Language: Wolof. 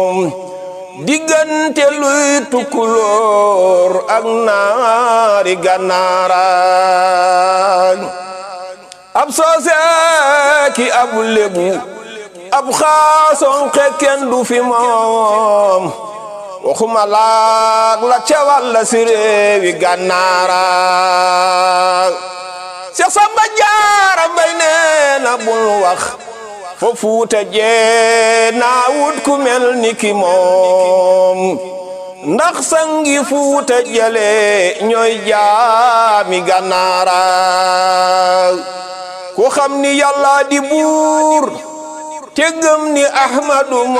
diggante luy tukkulóor ak naari gànnaaraan ab soose ki ab lébu ab xaason xekken du fi moom waxuma laag la cewal la si réewi gànnaaraan Seex Samba Jaara Mbay nee na bul wax fo fuuta jee naa wut ku mel ni ki moom ndax sangi fuuta jale ñooy jaami gànnaara ku xam ni yàlla di buur te gëm ni ahmadu